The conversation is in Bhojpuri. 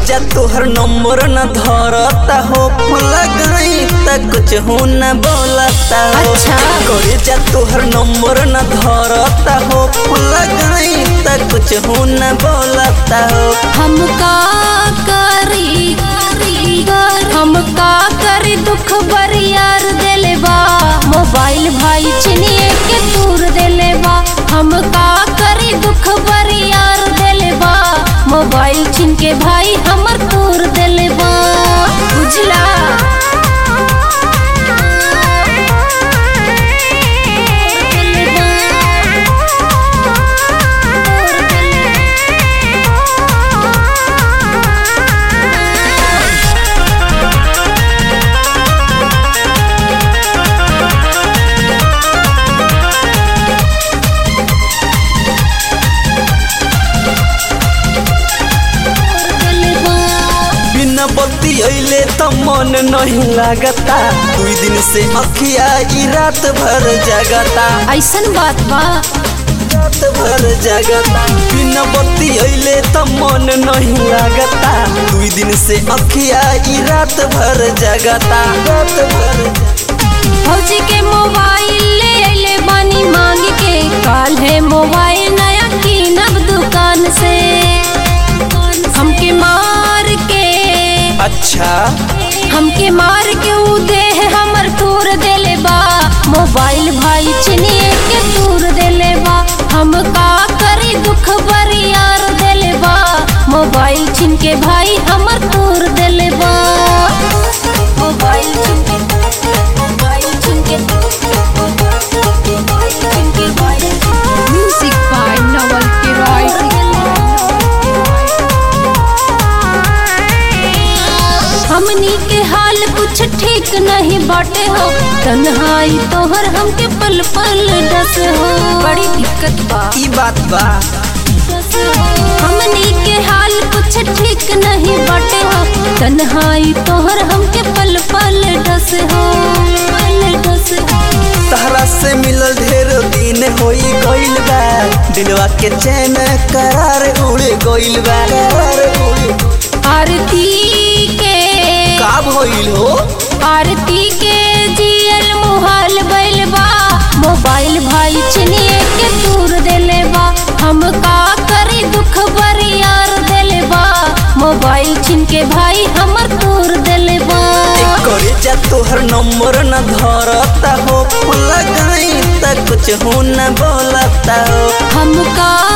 जा तोहर नंबर न धरता हो लगाई त कुछ हो न बोलता हो अच्छा। करे जा तोहर नंबर न धरता हो लगाई त कुछ हो न बोलता हो हम का करी हम का करी दुख बरियार देले बा मोबाइल भाई चिनिए के दूर देले बा हम का करी दुख बरियार देले बा मोबाइल छिन के भाई हमर दूर देले बा बुझला बिना बत्ती अइले त मन नहीं लागता दुई दिन से अखिया ई रात भर जगता ऐसन बात बा रात भर जगता बिना बत्ती अइले त मन नहीं लागता दुई दिन से अखिया ई रात भर जगता रात भर फौजी के मोबाइल ले अइले बानी मांग के काल है मोबाइल नया कीनब दुकान से हमके मार के अच्छा हमके मार के ऊ देह हमर तूर देले बा मोबाइल भाई चिनिए के तूर देले बा हम का करी दुख बरियार देले बा मोबाइल छिन के भाई हमर तूर देले बा मोबाइल छिन के मोबाइल छिन के मोबाइल छिन के भाई Music by Noel Kiroy. हमनी के हाल कुछ ठीक नहीं बाटे हो तन्हाई तोहर हमके पल पल डस हो बड़ी दिक्कत बा ई बात बा हमनी के हाल कुछ ठीक नहीं बाटे हो तन्हाई तोहर हमके पल पल डस हो पल डस हो तहरा से मिलल ढेर दिन होई गइल बा दिलवा के चैन करार उड़ गइल बा करार उड़ आरती के का भइल हो आरती के जियल मुहाल बैल बा मोबाइल भाई चिनिए के दूर देले बा हम का करी दुख बरियार देले बा मोबाइल छिन के भाई हमर दूर देले बा करे जा तोहर नंबर न धरता हो लगाई त कुछ हो न बोलता हो हम का